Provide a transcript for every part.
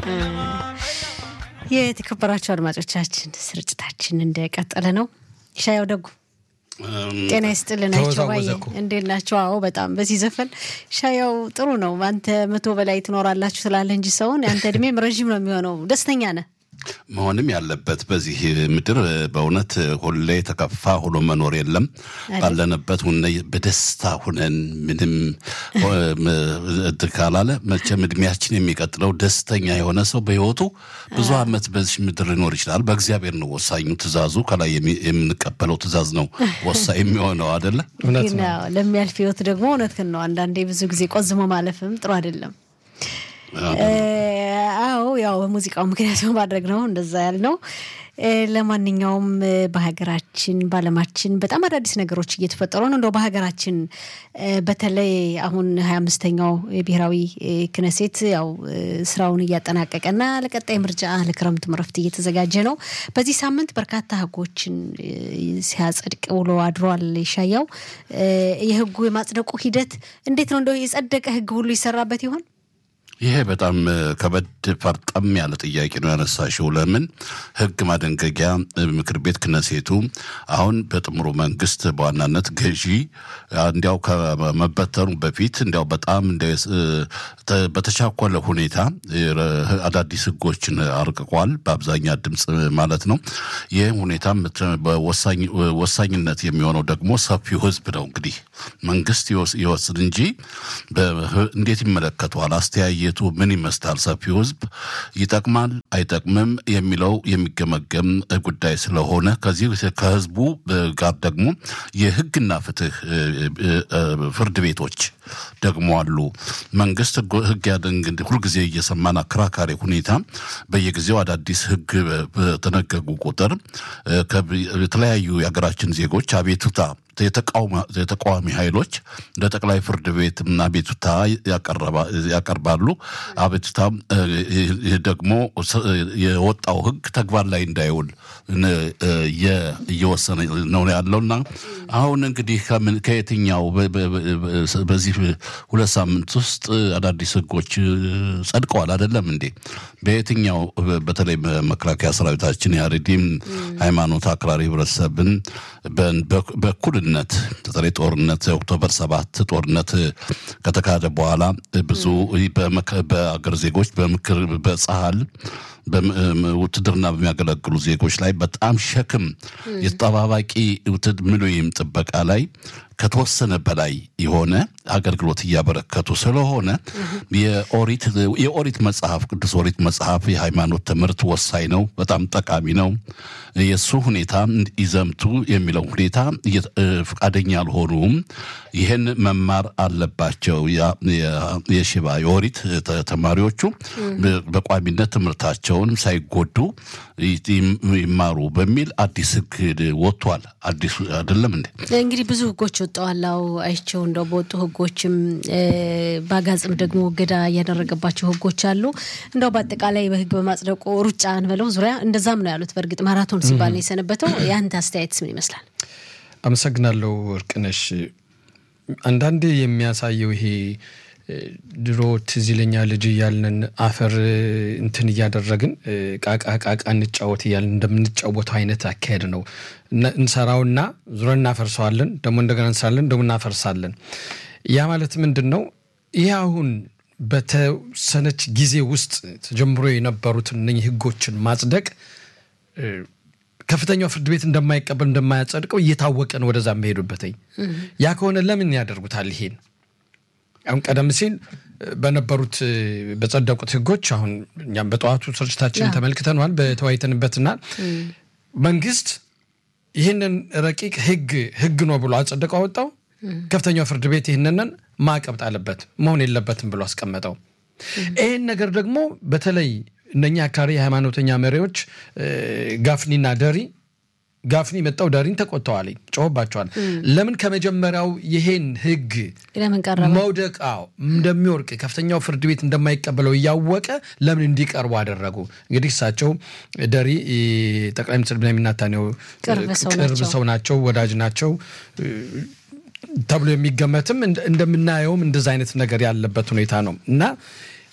የተከበራችሁ አድማጮቻችን ስርጭታችን እንደቀጠለ ነው። ሻያው ደጉ ጤና ይስጥልን። አይቸባዬ እንዴት ናቸው? አዎ በጣም በዚህ ዘፈን ሻያው ጥሩ ነው። አንተ መቶ በላይ ትኖራላችሁ ስላለህ እንጂ ሰውን አንተ እድሜም ረዥም ነው የሚሆነው። ደስተኛ ነህ መሆንም ያለበት በዚህ ምድር በእውነት ሁሌ የተከፋ ሆኖ መኖር የለም። ባለንበት ሁነ በደስታ ሁነን ምንም ካላለ መቼም እድሜያችን የሚቀጥለው ደስተኛ የሆነ ሰው በሕይወቱ ብዙ ዓመት በዚህ ምድር ሊኖር ይችላል። በእግዚአብሔር ነው ወሳኙ። ትእዛዙ ከላይ የምንቀበለው ትእዛዝ ነው ወሳኝ የሚሆነው አደለ? ለሚያልፍ ሕይወት ደግሞ እውነትህን ነው። አንዳንዴ ብዙ ጊዜ ቆዝሞ ማለፍም ጥሩ አይደለም። አዎ ያው በሙዚቃው ምክንያት በማድረግ ነው እንደዛ ያልነው። ለማንኛውም በሀገራችን በዓለማችን በጣም አዳዲስ ነገሮች እየተፈጠሩ ነው። እንደው በሀገራችን በተለይ አሁን ሀያ አምስተኛው የብሔራዊ ክነሴት ያው ስራውን እያጠናቀቀና ለቀጣይ ምርጫ ለክረምት ረፍት እየተዘጋጀ ነው። በዚህ ሳምንት በርካታ ህጎችን ሲያጸድቅ ውሎ አድሯል። ይሻያው የህጉ የማጽደቁ ሂደት እንዴት ነው? እንደው የጸደቀ ህግ ሁሉ ይሰራበት ይሆን? ይሄ በጣም ከበድ ፈርጠም ያለ ጥያቄ ነው ያነሳሽው። ለምን ህግ ማደንገጊያ ምክር ቤት ክነሴቱ አሁን በጥምሩ መንግስት በዋናነት ገዢ እንዲያው ከመበተኑ በፊት እንዲያው በጣም በተቻኮለ ሁኔታ አዳዲስ ህጎችን አርቅቋል፣ በአብዛኛ ድምፅ ማለት ነው። ይህም ሁኔታ ወሳኝነት የሚሆነው ደግሞ ሰፊው ህዝብ ነው። እንግዲህ መንግስት ይወስድ እንጂ እንዴት ይመለከተዋል አስተያየ ቱ ምን ይመስላል? ሰፊው ህዝብ ይጠቅማል አይጠቅምም የሚለው የሚገመገም ጉዳይ ስለሆነ ከዚህ ከህዝቡ ጋር ደግሞ የህግና ፍትህ ፍርድ ቤቶች ደግሞ አሉ። መንግስት ህግ ያደንግ ሁልጊዜ እየሰማን አከራካሪ ሁኔታ በየጊዜው አዳዲስ ህግ በተነገጉ ቁጥር የተለያዩ የሀገራችን ዜጎች አቤቱታ የተቃዋሚ ኃይሎች ለጠቅላይ ፍርድ ቤት አቤቱታ ያቀርባሉ። አቤቱታ ደግሞ የወጣው ህግ ተግባር ላይ እንዳይውል እየወሰነ ነው ያለውና አሁን እንግዲህ ከየትኛው በዚህ ሁለት ሳምንት ውስጥ አዳዲስ ህጎች ጸድቀዋል አይደለም እንዴ? በየትኛው በተለይ መከላከያ ሰራዊታችን የአሬዲም ሃይማኖት አክራሪ ህብረተሰብን በእኩልነት በተለይ ጦርነት የኦክቶበር ሰባት ጦርነት ከተካሄደ በኋላ ብዙ በአገር ዜጎች በምክር በጸሀል ውትድርና በሚያገለግሉ ዜጎች ላይ በጣም ሸክም የተጠባባቂ ምሉይም ጥበቃ ላይ ከተወሰነ በላይ የሆነ አገልግሎት እያበረከቱ ስለሆነ የኦሪት መጽሐፍ ቅዱስ ኦሪት መጽሐፍ የሃይማኖት ትምህርት ወሳኝ ነው፣ በጣም ጠቃሚ ነው። የእሱ ሁኔታ ይዘምቱ የሚለው ሁኔታ ፈቃደኛ አልሆኑም። ይህን መማር አለባቸው። የሽባ የኦሪት ተማሪዎቹ በቋሚነት ትምህርታቸውን ሳይጎዱ ይማሩ በሚል አዲስ ህግ ወጥቷል። አዲሱ አይደለም እንዴ? እንግዲህ ብዙ ህጎች ወጥተዋል። አዎ አይቸው እንደው በወጡ ህጎችም በአጋጽም ደግሞ እገዳ እያደረገባቸው ህጎች አሉ። እንደው በአጠቃላይ በህግ በማጽደቁ ሩጫ እንበለው ዙሪያ እንደዛም ነው ያሉት። በእርግጥ ማራቶን ሲባል ነው የሰነበተው። የአንተ አስተያየትስ ምን ይመስላል? አመሰግናለሁ እርቅነሽ። አንዳንዴ የሚያሳየው ይሄ ድሮ ትዝ ይለኛል ልጅ እያልን አፈር እንትን እያደረግን ቃቃ ቃቃ እንጫወት እያልን እንደምንጫወተው አይነት አካሄድ ነው። እንሰራውና ዙረን እናፈርሰዋለን፣ ደግሞ እንደገና እንሰራለን፣ ደግሞ እናፈርሳለን። ያ ማለት ምንድን ነው? ይህ አሁን በተወሰነች ጊዜ ውስጥ ተጀምሮ የነበሩትን እነኝህ ህጎችን ማጽደቅ ከፍተኛው ፍርድ ቤት እንደማይቀበል እንደማያጸድቀው እየታወቀ ነው ወደዛ የሚሄዱበትኝ። ያ ከሆነ ለምን ያደርጉታል ይሄን? አሁን ቀደም ሲል በነበሩት በጸደቁት ህጎች አሁን እኛም በጠዋቱ ስርጭታችን ተመልክተነዋል፣ በተወያይተንበትና መንግስት ይህንን ረቂቅ ህግ ህግ ነው ብሎ አጸደቀው አወጣው። ከፍተኛው ፍርድ ቤት ይህንንን ማዕቀብ ጣለበት፣ መሆን የለበትም ብሎ አስቀመጠው። ይህን ነገር ደግሞ በተለይ እነኛ አካሪ የሃይማኖተኛ መሪዎች ጋፍኒና ደሪ ጋፍኒ መጣው ዳሪን ተቆጥተዋል፣ ጮሆባቸዋል። ለምን ከመጀመሪያው ይሄን ህግ መውደቅ እንደሚወርቅ ከፍተኛው ፍርድ ቤት እንደማይቀበለው እያወቀ ለምን እንዲቀርቡ አደረጉ? እንግዲህ እሳቸው ደሪ ጠቅላይ ሚኒስትር ቤንያሚን ኔታንያሁ ቅርብ ሰው ናቸው፣ ወዳጅ ናቸው ተብሎ የሚገመትም እንደምናየውም እንደዚ አይነት ነገር ያለበት ሁኔታ ነው እና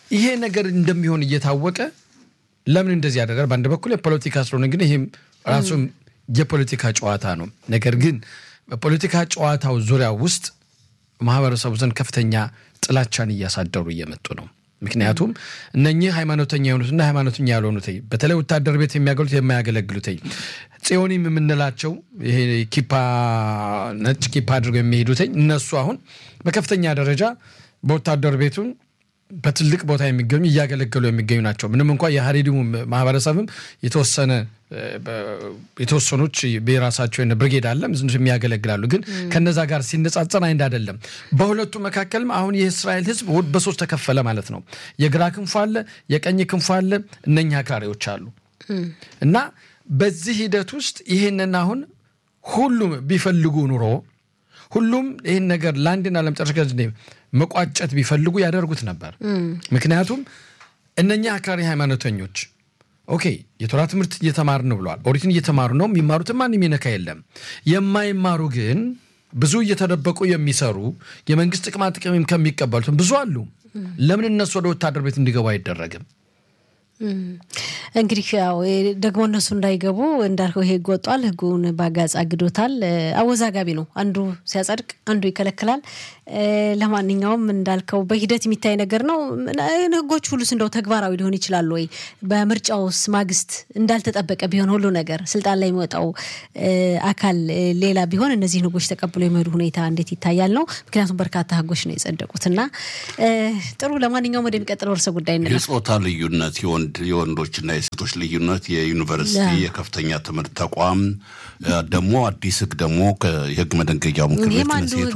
ይሄ ነገር እንደሚሆን እየታወቀ ለምን እንደዚህ ያደርጋል? በአንድ በኩል የፖለቲካ ስለሆነ ግን ይህም ራሱ የፖለቲካ ጨዋታ ነው። ነገር ግን በፖለቲካ ጨዋታው ዙሪያ ውስጥ ማህበረሰቡ ዘንድ ከፍተኛ ጥላቻን እያሳደሩ እየመጡ ነው። ምክንያቱም እነኚህ ሃይማኖተኛ የሆኑትና ሃይማኖተኛ ያልሆኑት በተለይ ወታደር ቤት የሚያገሉት የማያገለግሉት ጽዮኒም የምንላቸው ይሄ ኪፓ ነጭ ኪፓ አድርገው የሚሄዱት እነሱ አሁን በከፍተኛ ደረጃ በወታደር ቤቱን በትልቅ ቦታ የሚገኙ እያገለገሉ የሚገኙ ናቸው። ምንም እንኳ የሀሬዲሙ ማህበረሰብም የተወሰነ የተወሰኖች የራሳቸው ብርጌድ አለ የሚያገለግላሉ። ግን ከነዛ ጋር ሲነጻጸር አይንድ አይደለም። በሁለቱ መካከልም አሁን የእስራኤል ሕዝብ በሶስት ተከፈለ ማለት ነው። የግራ ክንፉ አለ፣ የቀኝ ክንፉ አለ፣ እነኛ አክራሪዎች አሉ እና በዚህ ሂደት ውስጥ ይህንን አሁን ሁሉም ቢፈልጉ ኑሮ ሁሉም ይህን ነገር ለአንድና ለመጨረሻ ጊዜ መቋጨት ቢፈልጉ ያደርጉት ነበር። ምክንያቱም እነኛ አክራሪ ሃይማኖተኞች ኦኬ የቶራ ትምህርት እየተማርን ብለዋል። ኦሪትን እየተማሩ ነው። የሚማሩትን ማንም ይነካ የለም። የማይማሩ ግን ብዙ እየተደበቁ የሚሰሩ የመንግስት ጥቅማ ጥቅም ከሚቀበሉትም ብዙ አሉ። ለምን እነሱ ወደ ወታደር ቤት እንዲገቡ አይደረግም? እንግዲህ ያው ደግሞ እነሱ እንዳይገቡ እንዳልከው ይሄ ህግ ወጧል። ህጉን በአጋጽ አግዶታል። አወዛጋቢ ነው። አንዱ ሲያጸድቅ አንዱ ይከለክላል። ለማንኛውም እንዳልከው በሂደት የሚታይ ነገር ነው። ህጎች ሁሉስ እንደው ተግባራዊ ሊሆን ይችላሉ ወይ? በምርጫውስ ማግስት እንዳልተጠበቀ ቢሆን ሁሉ ነገር ስልጣን ላይ የሚወጣው አካል ሌላ ቢሆን እነዚህን ህጎች ተቀብሎ የመሄዱ ሁኔታ እንዴት ይታያል ነው። ምክንያቱም በርካታ ህጎች ነው የጸደቁት እና ጥሩ። ለማንኛውም ወደሚቀጥለው ርዕሰ ጉዳይ እንለፍ። የጾታ ልዩነት የወንዶችና የሴቶች ልዩነት የዩኒቨርሲቲ የከፍተኛ ትምህርት ተቋም ደግሞ አዲስ ህግ ደግሞ የህግ መደንገጊያው ምክር ቤት ሴቱ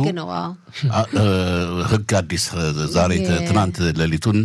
ህግ አዲስ ዛሬ ትናንት ሌሊቱን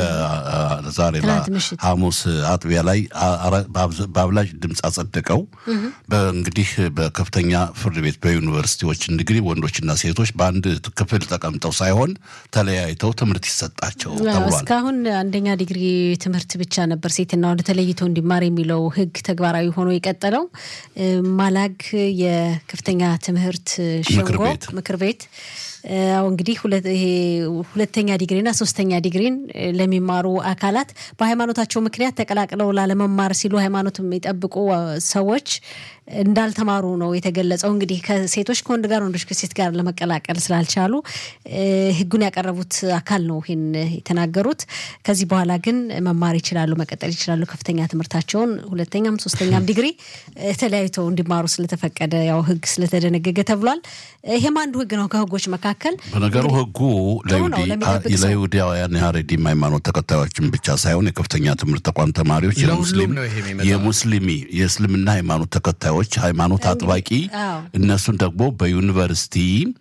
ለዛሬ ሐሙስ አጥቢያ ላይ በአብላጭ ድምፅ አጸደቀው። እንግዲህ በከፍተኛ ፍርድ ቤት በዩኒቨርሲቲዎች እንግዲህ ወንዶችና ሴቶች በአንድ ክፍል ተቀምጠው ሳይሆን ተለያይተው ትምህርት ይሰጣቸው ተብሏል። እስካሁን አንደኛ ዲግሪ ትምህርት ብቻ ነበር ሴትና ወንድ ተለይቶ እንዲማር የሚለው ህግ ተግባራዊ ሆኖ የቀጠለው። ማላግ የከፍተኛ ትምህርት ሸንጎ ምክር ቤት አሁ እንግዲህ ሁለተኛ ዲግሪና ሶስተኛ ዲግሪን ለሚማሩ አካላት በሃይማኖታቸው ምክንያት ተቀላቅለው ላለመማር ሲሉ ሃይማኖት የሚጠብቁ ሰዎች እንዳልተማሩ ነው የተገለጸው። እንግዲህ ከሴቶች ከወንድ ጋር፣ ወንዶች ከሴት ጋር ለመቀላቀል ስላልቻሉ ህጉን ያቀረቡት አካል ነው ይህን የተናገሩት። ከዚህ በኋላ ግን መማር ይችላሉ፣ መቀጠል ይችላሉ ከፍተኛ ትምህርታቸውን ሁለተኛም ሶስተኛም ዲግሪ ተለያይተው እንዲማሩ ስለተፈቀደ ያው ህግ ስለተደነገገ ተብሏል። ይሄም አንዱ ህግ ነው ከህጎች መካከል። በነገሩ ህጉ ለይሁዳውያን የሀሬዲም ሃይማኖት ተከታዮችን ብቻ ሳይሆን የከፍተኛ ትምህርት ተቋም ተማሪዎች የሙስሊሚ የእስልምና ሃይማኖት ተከታዮች ሃይማኖት አጥባቂ እነሱን ደግሞ በዩኒቨርሲቲ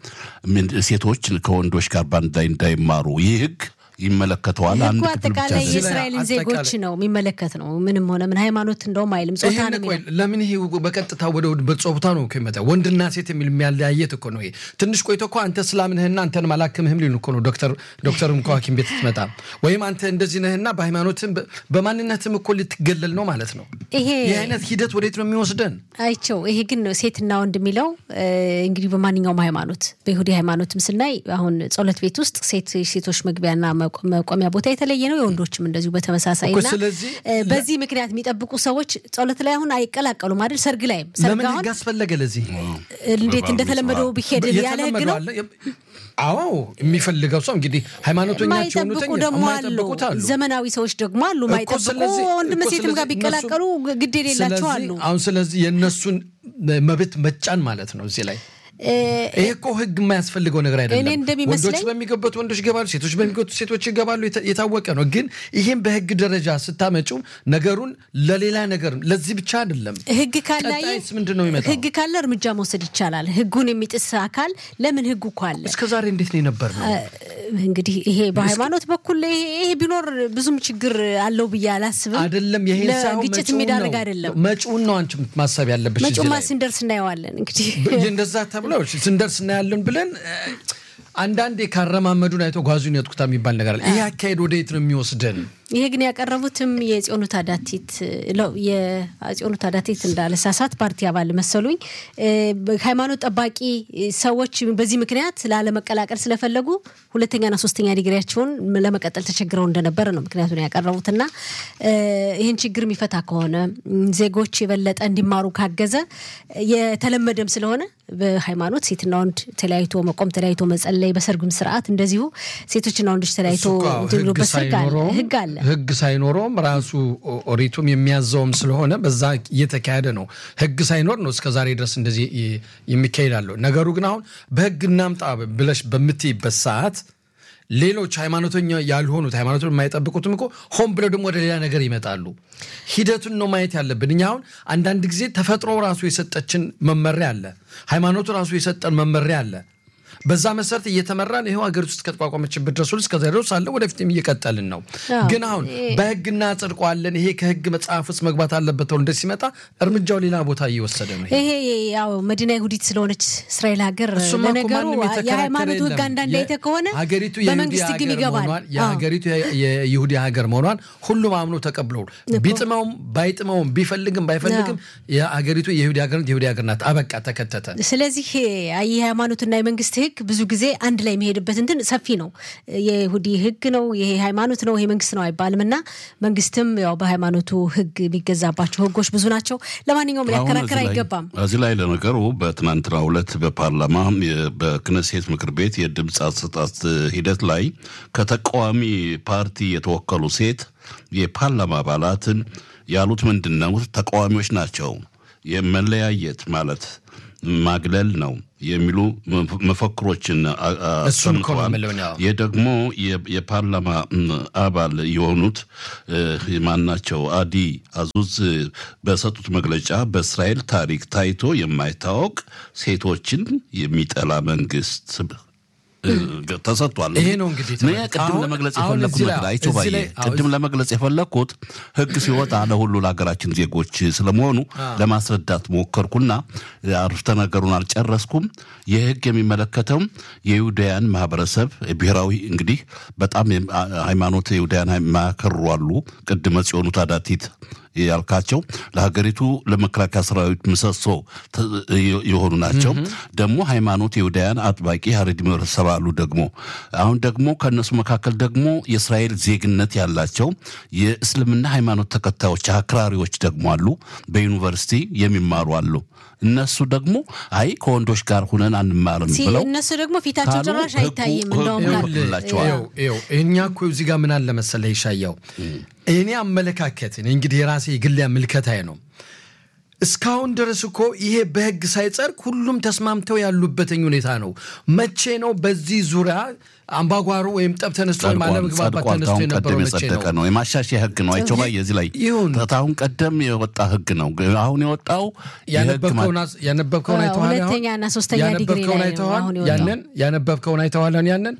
ሴቶች ከወንዶች ጋር በአንድ ላይ እንዳይማሩ ይህ ህግ ይመለከተዋል። ህጉ አጠቃላይ የእስራኤልን ዜጎች ነው የሚመለከት ነው። ምንም ሆነ ምን ሃይማኖት እንደውም አይልም። ጾታ ነው ለምን ይሄ በቀጥታ ወደ ጾታ ነው ከመጣ ወንድና ሴት የሚል የሚያለያየት እኮ ነው። ይሄ ትንሽ ቆይቶ እኮ አንተ እስላም ነህና አንተን አላክምህም ሊሉ እኮ ነው። ዶክተር ዶክተርም እኮ ሐኪም ቤት ስትመጣ ወይም አንተ እንደዚህ ነህና በሃይማኖትም በማንነትም እኮ ልትገለል ነው ማለት ነው። ይሄ ይህ አይነት ሂደት ወዴት ነው የሚወስደን? አይቸው ይሄ ግን ሴትና ወንድ የሚለው እንግዲህ በማንኛውም ሃይማኖት በይሁዲ ሃይማኖትም ስናይ አሁን ጸሎት ቤት ውስጥ ሴቶች መግቢያና መቆሚያ ቦታ የተለየ ነው። የወንዶችም እንደዚሁ በተመሳሳይ እና በዚህ ምክንያት የሚጠብቁ ሰዎች ጸሎት ላይ አሁን አይቀላቀሉም አይደል? ሰርግ ላይም ለምን ህግ አስፈለገ? ለዚህ እንዴት እንደተለመደው ቢሄድ ያለ ህግ ነው። አዎ የሚፈልገው ሰው እንግዲህ ሃይማኖተኛቸው ማይጠብቁ ደግሞ አሉ። ዘመናዊ ሰዎች ደግሞ አሉ ማይጠብቁ ወንድም ሴትም ጋር ቢቀላቀሉ ግድ የሌላቸው አሉ። አሁን ስለዚህ የእነሱን መብት መጫን ማለት ነው እዚህ ላይ ይሄ እኮ ህግ የማያስፈልገው ነገር አይደለም። ወንዶች በሚገቡት ወንዶች ይገባሉ፣ ሴቶች በሚገቡት ሴቶች ይገባሉ። የታወቀ ነው። ግን ይህም በህግ ደረጃ ስታመጪው ነገሩን ለሌላ ነገር ለዚህ ብቻ አይደለም። ህግ ካለ ምንድን ነው የሚመጣው? ህግ ካለ እርምጃ መውሰድ ይቻላል። ህጉን የሚጥስ አካል ለምን ህጉ እኮ አለ። እስከ ዛሬ እንዴት ነው የነበር ነው? እንግዲህ ይሄ በሃይማኖት በኩል ይሄ ቢኖር ብዙም ችግር አለው ብዬ አላስብም። አይደለም ይሄ ግጭት የሚዳርግ አይደለም። መጪውን ነው አንቺ ማሰብ ያለብሽ። መጪውማ ስንደርስ እናየዋለን። እንግዲህ እንደዛ ተብሎ ስንደርስ እናያለን ብለን አንዳንዴ ካረማመዱን አይቶ ጓዙን ያጥቁታ የሚባል ነገር አለ። ይህ አካሄድ ወደ የት ነው የሚወስደን? ይሄ ግን ያቀረቡትም የጽዮኑ ታዳቲት የጽዮኑ ታዳቲት እንዳለሳሳት ፓርቲ አባል መሰሉኝ ሃይማኖት ጠባቂ ሰዎች በዚህ ምክንያት ላለመቀላቀል ስለፈለጉ ሁለተኛና ሶስተኛ ዲግሪያቸውን ለመቀጠል ተቸግረው እንደነበረ ነው ምክንያቱን ያቀረቡትና ይህን ችግር የሚፈታ ከሆነ ዜጎች የበለጠ እንዲማሩ ካገዘ የተለመደም ስለሆነ በሃይማኖት ሴትና ወንድ ተለያይቶ መቆም ተለያይቶ መጸለይ በሰርጉም ስርዓት እንደዚሁ ሴቶችና ወንዶች ተለያይቶ ህግ አለ። ህግ ሳይኖረውም ራሱ ኦሪቱም የሚያዘውም ስለሆነ በዛ እየተካሄደ ነው። ህግ ሳይኖር ነው እስከዛሬ ድረስ እንደዚህ የሚካሄዳለው። ነገሩ ግን አሁን በህግ እናምጣ ብለሽ በምትይበት ሰዓት ሌሎች ሃይማኖተኛ ያልሆኑት ሃይማኖቱን የማይጠብቁትም እኮ ሆን ብለው ደግሞ ወደ ሌላ ነገር ይመጣሉ። ሂደቱን ነው ማየት ያለብን። እኛ አሁን አንዳንድ ጊዜ ተፈጥሮ ራሱ የሰጠችን መመሪያ አለ፣ ሃይማኖቱ ራሱ የሰጠን መመሪያ አለ። በዛ መሰረት እየተመራን ይኸው ሀገሪቱ ውስጥ ከተቋቋመችበት ድረስ እስከዛ ድረስ አለ ወደፊትም እየቀጠልን ነው። ግን አሁን በህግ እናጸድቀዋለን ይሄ ከህግ መጽሐፍ ውስጥ መግባት አለበት ተብሎ እንደ ሲመጣ እርምጃው ሌላ ቦታ እየወሰደ ነው። ይሄ ያው መዲና ይሁዲት ስለሆነች እስራኤል ሀገር ለነገሩ የሃይማኖቱ ህግ አንዳንድ ላይ ከሆነ ሀገሪቱ በመንግስት ህግም ይገባል። የሀገሪቱ የይሁዲ ሀገር መሆኗን ሁሉም አምኖ ተቀብለው ቢጥመውም ባይጥመውም ቢፈልግም ባይፈልግም የሀገሪቱ የይሁዲ ሀገር የይሁዲ ሀገር ናት። አበቃ ተከተተ። ስለዚህ የሃይማኖትና የመንግስት ህግ ብዙ ጊዜ አንድ ላይ የሚሄድበት እንትን ሰፊ ነው። የይሁዲ ህግ ነው፣ ይሄ ሃይማኖት ነው፣ ይሄ መንግስት ነው አይባልም እና መንግስትም ያው በሃይማኖቱ ህግ የሚገዛባቸው ህጎች ብዙ ናቸው። ለማንኛውም ሊያከራክር አይገባም። እዚህ ላይ ለነገሩ በትናንትናው ዕለት በፓርላማ በክነሴት ምክር ቤት የድምፅ አሰጣጥ ሂደት ላይ ከተቃዋሚ ፓርቲ የተወከሉ ሴት የፓርላማ አባላትን ያሉት ምንድን ነው? ተቃዋሚዎች ናቸው የመለያየት ማለት ማግለል ነው የሚሉ መፈክሮችን አሰምተዋል። ይህ ደግሞ የፓርላማ አባል የሆኑት ማናቸው አዲ አዙዝ በሰጡት መግለጫ በእስራኤል ታሪክ ታይቶ የማይታወቅ ሴቶችን የሚጠላ መንግስት ተሰጥቷል። ይሄ ነው እንግዲህ ቅድም ለመግለጽ የፈለግኩት አይቸው ባየ ቅድም ለመግለጽ የፈለግኩት ህግ ሲወጣ ለሁሉ ለሀገራችን ዜጎች ስለመሆኑ ለማስረዳት ሞከርኩና አረፍተ ነገሩን አልጨረስኩም። ይህ ህግ የሚመለከተው የይሁዳያን ማህበረሰብ ብሔራዊ እንግዲህ በጣም ሃይማኖት የይሁዳያን የማያከሩ አሉ። ቅድመ ጽዮኑ ታዳቲት ያልካቸው ለሀገሪቱ ለመከላከያ ሰራዊት ምሰሶ የሆኑ ናቸው። ደግሞ ሃይማኖት የይሁዳያን አጥባቂ ሀረሪ ማህበረሰብ አሉ። ደግሞ አሁን ደግሞ ከእነሱ መካከል ደግሞ የእስራኤል ዜግነት ያላቸው የእስልምና ሃይማኖት ተከታዮች አክራሪዎች ደግሞ አሉ። በዩኒቨርሲቲ የሚማሩ አሉ። እነሱ ደግሞ አይ ከወንዶች ጋር ሁነን አንማርም ብለው እነሱ ደግሞ ፊታቸው ጭራሽ አይታይም። እንደውም እኛ እኮ እዚህ ጋር ምን አለ መሰለህ ይሻያው እኔ አመለካከት እንግዲህ የራሴ የግል ምልከታዬ ነው። እስካሁን ድረስ እኮ ይሄ በህግ ሳይጸድቅ ሁሉም ተስማምተው ያሉበትኝ ሁኔታ ነው። መቼ ነው በዚህ ዙሪያ አምባጓሮ ወይም ጠብ ተነስቶ ወይም አለመግባባት ተነስቶ የነበረው መቼ ነው? ነው የማሻሻያ ህግ ነው። አይቸው ባይ የዚህ ላይ አሁን ቀደም የወጣ ህግ ነው። አሁን የወጣው ያነበብከውን አይተዋል። ሁለተኛና ሶስተኛ ዲግሪ ላይ ያንን ያነበብከውን አይተዋል። ያንን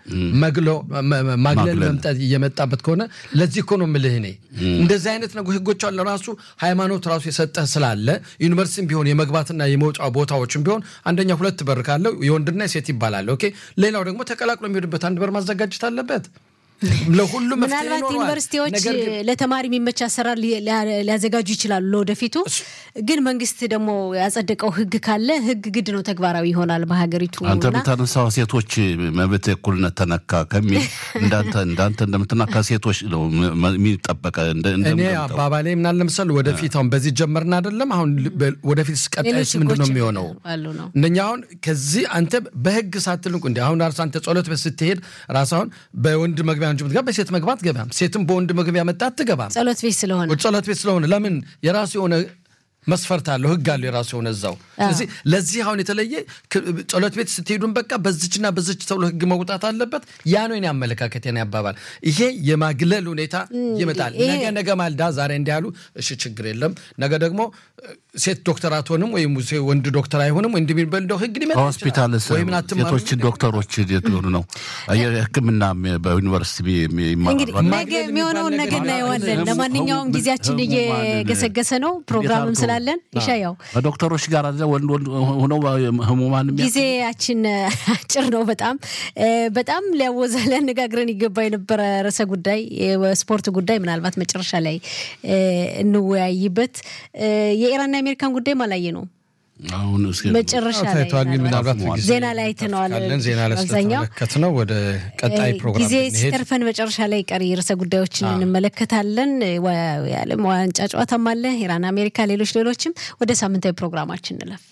ማግለል መምጣት እየመጣበት ከሆነ ለዚህ እኮ ነው የምልህ እኔ እንደዚህ አይነት ነገር ህጎች አለ ራሱ ሃይማኖት ራሱ የሰጠህ ስላለ ዩኒቨርሲቲም ቢሆን የመግባትና የመውጫ ቦታዎችም ቢሆን አንደኛ ሁለት በር ካለው የወንድና የሴት ይባላል። ኦኬ ሌላው ደግሞ ተቀላቅሎ የሚሄድበት አንድ በር ማዘጋጀት አለበት። ለሁሉም ምናልባት ዩኒቨርሲቲዎች ለተማሪ የሚመች አሰራር ሊያዘጋጁ ይችላሉ ለወደፊቱ። ግን መንግስት ደግሞ ያጸደቀው ህግ ካለ ህግ ግድ ነው ተግባራዊ ይሆናል በሀገሪቱ። አንተ የምታነሳው ሴቶች መብት እኩልነት ተነካ ከሚል እንዳንተ እንዳንተ እንደምትናካ ሴቶች ነው የሚጠበቀ። እኔ አባባሌ ምናለ ለምሳሌ ወደፊት አሁን በዚህ ጀመርን አይደለም አሁን ወደፊት ቀጣይስ ምንድን ነው የሚሆነው? እንደኛ አሁን ከዚህ አንተ በህግ ሳትል እንዲ አሁን ራስ አንተ ጸሎት ቤት ስትሄድ ራስ አሁን በወንድ መግቢያ እንጂ ምትገባ በሴት መግባት ገባም ሴትም በወንድ መግቢያ መጣ አትገባም። ጸሎት ቤት ስለሆነ ጸሎት ቤት ስለሆነ ለምን የራሱ የሆነ መስፈርት አለው፣ ህግ አለው የራሱ የሆነ እዛው። ስለዚህ ለዚህ አሁን የተለየ ጸሎት ቤት ስትሄዱን በቃ በዝችና በዝች ተብሎ ህግ መውጣት አለበት። ያ ነው የኔ አመለካከት፣ የኔ አባባል። ይሄ የማግለል ሁኔታ ይመጣል። ነገ ነገ ማልዳ ዛሬ እንዲህ ያሉ እሺ፣ ችግር የለም ነገ ደግሞ ሴት ዶክተር አትሆንም ወይም ወንድ ዶክተር አይሆንም ወይም እንደሚባል እንደው ህግ ሊመጣ ሆስፒታል ሴቶች ዶክተሮች የሆኑ ነው ሕክምና በዩኒቨርሲቲ እንግዲህ ነገ የሚሆነውን ነገ እናየዋለን። ለማንኛውም ጊዜያችን እየገሰገሰ ነው ፕሮግራምም ስላ እንቀጥላለን። ይሻያው በዶክተሮች ጋር አለ ወንድ ወንድ ሆነው ህሙማን የሚያ- ጊዜያችን አጭር ነው። በጣም በጣም ሊያወዛ ሊያነጋግረን ይገባ የነበረ ርዕሰ ጉዳይ የስፖርት ጉዳይ ምናልባት መጨረሻ ላይ እንወያይበት። የኢራንና የአሜሪካን ጉዳይ ማላየ ነው አሁን እስኪ መጨረሻ ላይ ታይቷል። ግን ምናልባት ምናልባት ጊዜ ዜና ላይ አይተነዋል። ካለን ዜና ላይ አብዛኛው ስለተመለከት ነው ወደ ቀጣይ ፕሮግራም ጊዜ ብንሄድ ሲተርፈን መጨረሻ ላይ ቀሪ ርዕሰ ጉዳዮችን እንመለከታለን። የዓለም ዋንጫ ጨዋታም አለ፣ ኢራን፣ አሜሪካ፣ ሌሎች ሌሎችም። ወደ ሳምንታዊ ፕሮግራማችን እንለፍ።